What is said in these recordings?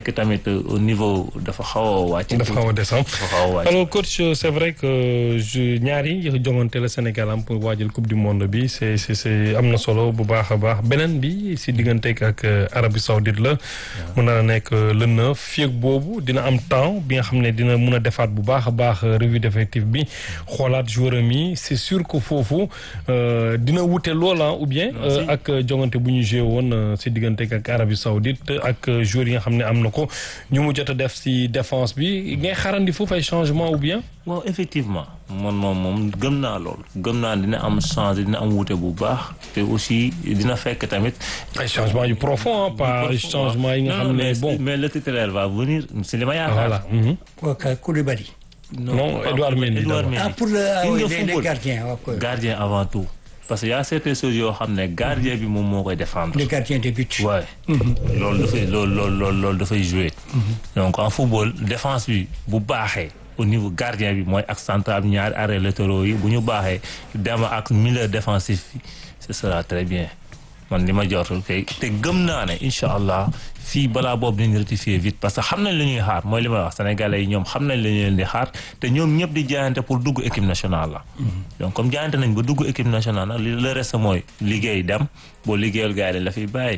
que tamit au niveau dafa xaw a wàcc. dafa xaw a descendre dafa xaw a wàcc. alors coach c'est vrai que ñaari jongante la Sénégal am pour waajal coupe du monde bi c'est c'est c'est am na solo bu baax a baax beneen bi si diggante ak Arabie Saoudite la. mun na nekk le neuf fii ak boobu dina am temps bi nga xam ne dina mun a defaat bu baax a baax revue d'effectif bi xoolaat joueur am yi c'est sûr que foofu dina wute loola ou bien. ak jongante bu ñu joué woon si diggante ak Arabie Saoudite ak joueurs yi nga xam ne am na ko ñu mu jot a def si défense bi ngay xaarandi foofu ay changement ou bien. waaw effectivement man moom moom gëm naa loolu gëm naa dina am changé dina am wute bu baax te aussi dina fekk tamit. ay changement yu profond pas changement yi nga xam ne bon. mais le titulaire va venir c'est li ma yaakaar. voilà. kooku Koulibaly. non Edouard Mendy Edouard Mendy. ah pour le ah Gis oui nga les les football. gardiens ok. gardien avant tout parce que y a certaines choses yoo xam ne gardien bi moom moo koy défendre. les gardiens de but. waaye loolu dafay loolu loolu loolu loolu dafay jouer donc en football défense bi bu baaxee au niveau gardien bi mooy ak central bi ñaari arrêts latéraux yi bu ñu baaxee dem ak milieu défensif bi ce sera très bien man li ma jot kay te gëm naa ne incha allah fii balaa boobu dinañ rectifier vite parce que xam nañ li ñuy xaar mooy li may wax sénégalais yi ñoom xam nañ li ñu leen di xaar te ñoom ñëpp di jaayante pour dugg équipe nationale la. donc comme jaayante nañ ba dugg équipe nationale nag li le reste mooy liggéey dem boo liggéeyal gars yi dañ la fiy bàyyi.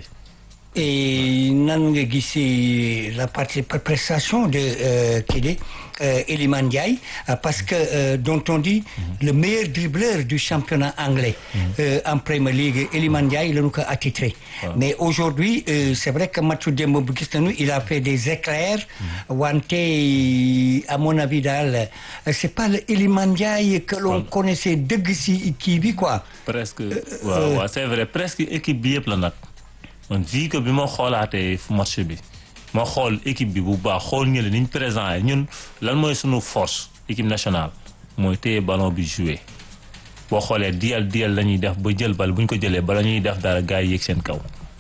et nan nga gisee la partie prestation de euh, kii de euh, Iliman Ndiaye euh, parce que euh, dont on dit le meilleur dribbleur du championnat anglais euh, en Premier League Iliman Ndiaye lañu ko attitré mais aujourd'hui euh, c'est vrai que matchu démb bu gis nañu il a fait des éclairs wante à mon avis daal euh, c'est pas le Iliman Ndiaye que l'on connaissait dëgg si kii bi quoi presque waaw waaw c'est vrai presque équipe bi yëpp la nag man vu que bi ma xoolaatee fu match bi ma xool équipe bi bu baax xool ñële ni ñu présent yi ñun lan mooy sunu force équipe nationale mooy téye ballon bi jouer boo xoolee diyal diyal la ñuy def ba jël bal bu ñu ko jëlee bala ñuy def dara gars yi yéeg seen kaw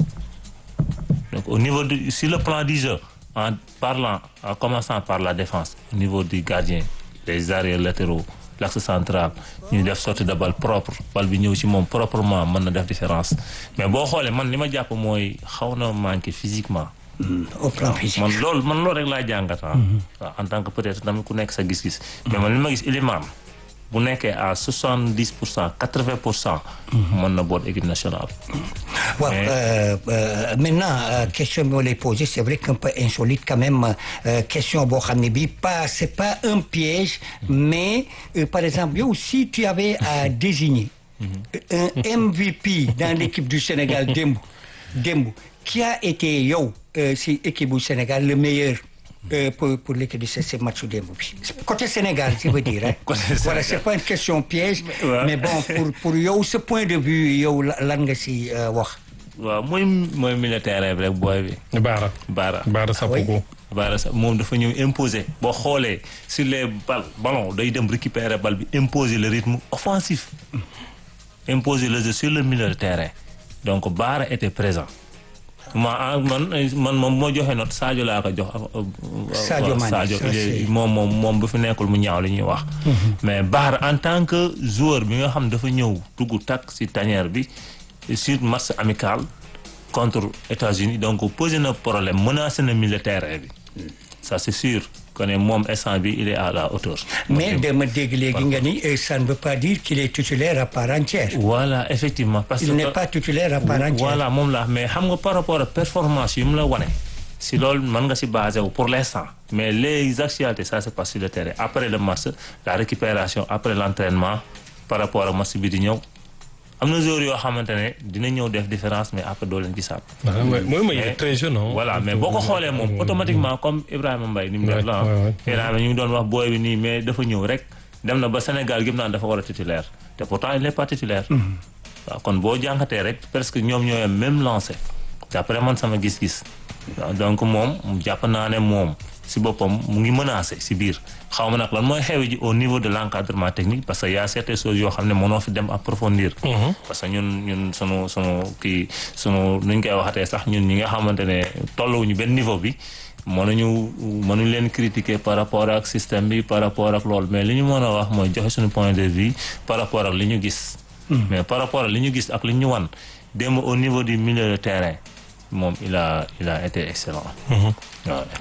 donc au niveau du sur le plan du jeu en parlant en commençant par la défense au niveau du gardien les arrières latéraux l'axe central ñu def sortie de balle propre bal bi ñëw ci moom proprement mën na def différence mais boo xoolee man li ma jàpp mooy xaw na manqué physiquement au plan physique man loolu man loolu rek laa jàngat ah waaw en tant que peut-être tamit ku nekk sa gis-gis mais man li ma gis Iliman bu nekkee à soixante dix pour cent quatre vingt pour cent mën na boot équipe nationale waaw Mais- euh, euh, maintenant euh, question bi ma lay poser c'est vrai qu'un peu insolite quand même euh, question boo xam ne bii pas c'est pas un piège mais euh, par exemple yow si tu avais à désigner un MVP dans l'équipe du Sénégal démb démb qui a été yow euh, si équipe bu Sénégal le meilleur euh, pour pour l'équipe de ce ce match démb bi côté Sénégal je veux dire hein. Côté voilà Sénégal. c'est pas une question piège Ouais. mais bon pour pour yow ce point de vue yow la- lan nga si euh, wax waaw mooy mooy militaire bi rek booy bi Baara Baara Baara Sapoko Baara sa moom dafa ñëw imposer boo xoolee sur les balles ballon day dem récupérer balle bi imposer le rythme offensif imposer le jeu sur le milieu de terrain donc Baara était présent ma ah, man man moom moo joxe note Sadio laa ko jox. Sadio waaw, Mané, Sadio ça, il est- c'est- moom moom moom bu fi nekkul mu ñaaw li ñuy wax. mais Baara en tant que joueur bi nga xam dafa ñëw dugg takk ci tanière bi sur match amical contre États-Unis donc posé na problème menacé na milieu de terrain bi ça c'est sûr que ne moom instant bi il est à la hauteur. mais dama dégg léegi nga ni euh, ça ne veut pas dire qu'il est titulaire à part entière voilà effectivement parce il que n'est pas titulaire à part entière voilà moom la mais xam nga par rapport à performance yu mu la wane si loolu mën nga si basé wu pour l'instant mais les actualités ça se passe sur le terrain après le match la récupération après l'entraînement par rapport ak match bi di ñëw am na joueurs yoo xamante ne dina ñëw def différence mais après doo leen gisaat. waaw mooy mooy mooy il est Mais- très jeune non voilà mais boo ko xoolee moom automatiquement comme Ibrahima Mbaye ni mu def la Ouais, ouais, ouais. ah Ibrahima ñu ngi doon wax booy bi nii mais dafa ñëw rek dem na ba Sénégal gépp naan dafa war a titulaire te pourtant il n'est pas titulaire waaw kon boo jàngatee rek presque ñoom ñooy même lancé d'après man sama gis-gis waaw donc moom jàpp naa ne moom si boppam mu ngi menacé si biir xaw ma nag lan mooy xew ji au niveau de l'encadrement technique parce que y a certaines choses yoo xam ne mënoo fi dem approfondir parce que ñun ñun sunu sunu kii sunu nuñ koy waxatee sax ñun ñi nga xamante ne tolluwuñu benn niveau bi mënuñu mënuñ leen critiquer par rapport ak système bi par rapport ak loolu mais li ñu mën a wax mooy joxe suñu point de vue par rapport ak li ñu gis mais par rapport ak li ñu gis ak li ñu wan démb au niveau du milieu de terrain moom il a il a été excellent waaw